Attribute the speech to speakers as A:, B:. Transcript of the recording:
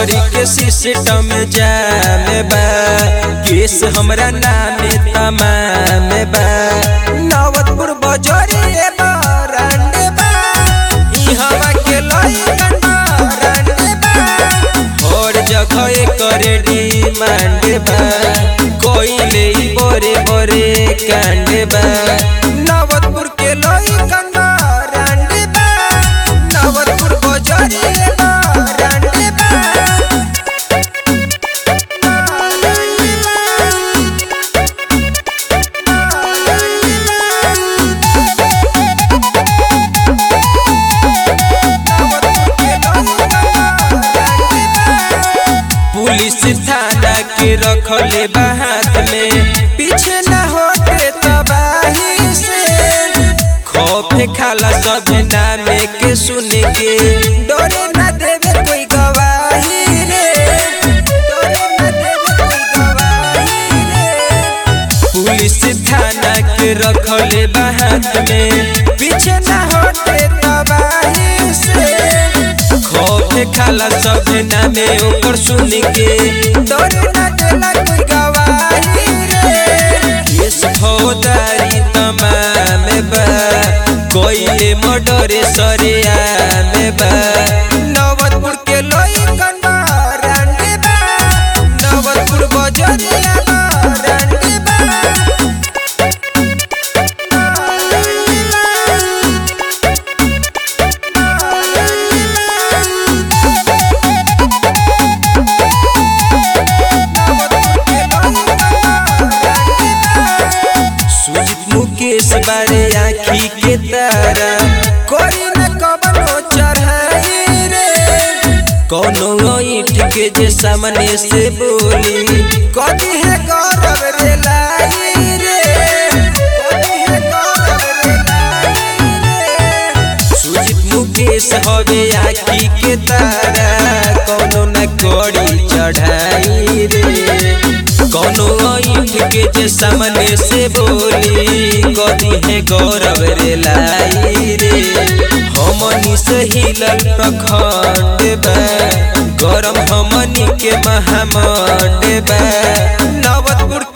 A: बजरी के सिस्टम जाम बा केस हमरा नाम तमाम बा नवतपुर बजरी बरांड बा ई हवा के लइकन बरांड बा और जगह एकर डिमांड बा कोइले ई बड़े बड़े कांड बा नवतपुर के लइकन बरांड बा नवतपुर बजरी बरांड बा पुलिस थाना के रखले बा हाथ में पीछे न होते तबाही से खौफ खाला सब नामे के सुन के डरे न देवे कोई गवाही रे डरे न देवे कोई गवाही रे पुलिस थाना के रखले बा हाथ में पीछे न होते तबाही से खौफ खाला सब नामे ओकर सुन के डर न देला कोई गवाही रे केस फौदारी तमाम बा कोइले मर्डर सरियाम बा नवतपुर के लइकन बरांडे बा नवतपुर बजरिया बरांडे बा सुजित मुकेश बारे आखी के तारा कोई न कबनो चढ़ाई रे कोनो ईट के जे सामने से बोली कदी है गौरव रे लाई रे कदी है गौरव रे लाई रे सुजित मुकेश हवे आखी के तारा कोनो न कोड़ी चढ़ाई रे कोनो ईट के जे सामने से बोली कदी है गौरव रे लाई रे हमनी से हिलल प्रखंड बा गरम हमनी के महामंड बा नवतपुर